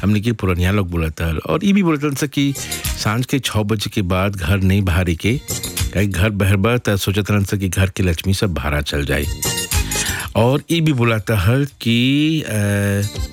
हमने के पुरनिया लोग बोलता और ये भी बोलता से कि सांझ के छः बजे के बाद घर नहीं बाहरी के कहीं घर बहरबा तो सोचत रहन से कि घर के लक्ष्मी सब भाड़ा चल जाए और ये भी बोलाता है कि अ,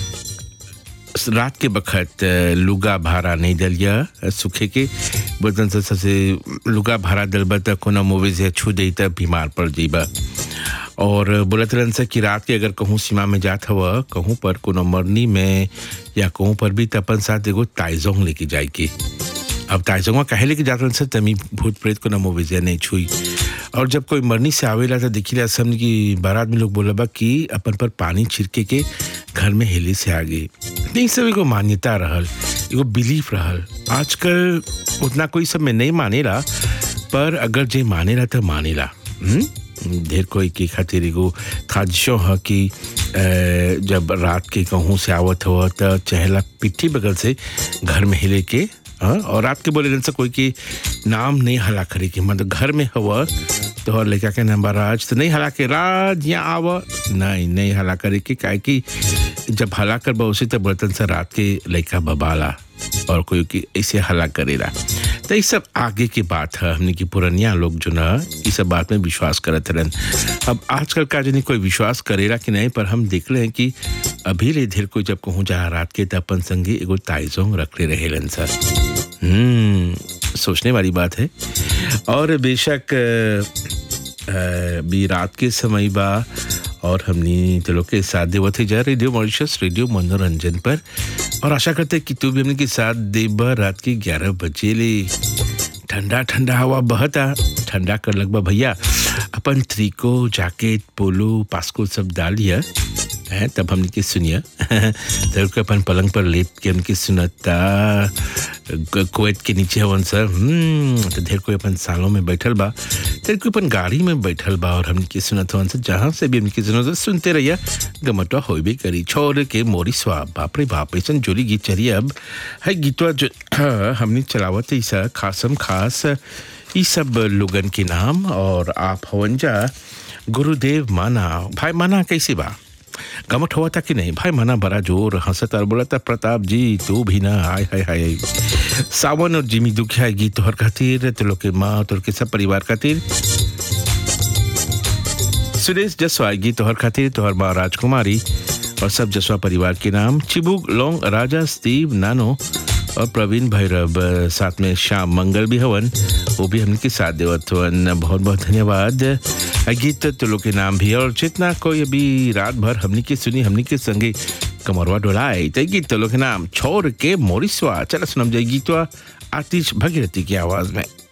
रात के बखत अ, लुगा भाड़ा नहीं दलिया अ, सूखे के बर्तन से सबसे लुगा भाड़ा दलबा त कोनो मूवी से छू दे त बीमार पड़ जाइबा और बोलत रहन से कि रात के अगर कहूँ सीमा में जात हवा कहूँ पर कोनो मरनी में या कहूँ पर भी त अपन साथ एगो ताइजोंग लेके जाए के अब ताइजोंगा काहे लेके जात रहन से तमी भूत प्रेत को न मूवी से नहीं छुई और जब कोई मरनी से आवेला तो देखिला समझ की बारात में लोग बोला बा कि अपन पर पानी छिड़के के घर में हेले से आगे नहीं सब एगो मान्यता रहल एगो बिलीफ रहल आजकल उतना कोई सब में नहीं मानेला पर अगर जे मानेला तो मानेला हम्म? ढेर कोई के खातिर एगो खादिशो ह कि अ, जब रात के कहूँ से आवत हो त चहला पिट्ठी बगल से घर में हिले के हाँ और रात के बोले दिन से कोई के नाम नहीं हला करे के मतलब घर में हवा तो और लड़का के नाम बा राज तो नहीं हला के राज यहाँ आव नहीं नहीं हला करे के काहे कि जब हला कर बा उसे तो बर्तन से रात के लड़का बबाला और कोई की ऐसे हला करेला तो ये सब आगे की बात है हमने की पुरनिया लोग जो ना ये सब बात में विश्वास करत रहन अब आजकल का जनी कोई विश्वास करेला कि नहीं पर हम देख रहे हैं कि अभी ले धीर कोई जब कहूँ जा रात के त अपन संगे एगो ताइजोंग रख ले रहेलन सर हम्म सोचने वाली बात है और बेशक अ, अ, भी रात के समय बा और हमनी चलो के साथ देवत है जा रेडियो मॉरिशस रेडियो मनोरंजन पर और आशा करते हैं कि तू भी हमने के साथ देबा रात के ग्यारह बजे ले ठंडा ठंडा हवा बहता ठंडा कर लगभग भैया अपन त्रिको जैकेट पोलो पास्को सब डालिए हैं तब हमने के सुनिए तब के अपन पलंग पर लेट के हमके सुनता क- कुवैत के नीचे हवन सर हम्म तो ढेर कोई अपन सालों में बैठल बा ढेर कोई अपन गाड़ी में बैठल बा और हमने के सुनत हवन सर जहाँ से भी हमने सुनत सुनते रहिए गमटवा होइबे करी छोड़ के मोरी स्वाब बाप रे बाप ऐसा जोरी गीत चली अब है गीतवा जो हमने चलावत ऐसा खासम खास ई सब लोगन के नाम और आप हवन जा गुरुदेव माना भाई माना कैसे बा गमट हुआ था कि नहीं भाई मना बड़ा जोर हंसत और बोला था प्रताप जी तू भी ना हाय हाय हाय सावन और जिमी दुखिया गीत तोहर खातिर तो लोग के माँ तोहर के सब परिवार खातिर सुरेश जसवा गीत तोहर खातिर तोहर माँ राजकुमारी और सब जसवा परिवार के नाम चिबुक लोंग राजा स्टीव नानो और प्रवीण भैरव अ, साथ में श्याम मंगल भी हवन वो भी हमने के साथ देवत हवन बहुत बहुत धन्यवाद अ, गीत तो लोग के नाम भी और जितना कोई अभी रात भर हमने के सुनी हमने के संगे कमरवा डोलाए तो गीत तो लोग के नाम छोड़ के मोरिसवा चलो सुनम जाए गीतवा आतिश भगीरथी की आवाज में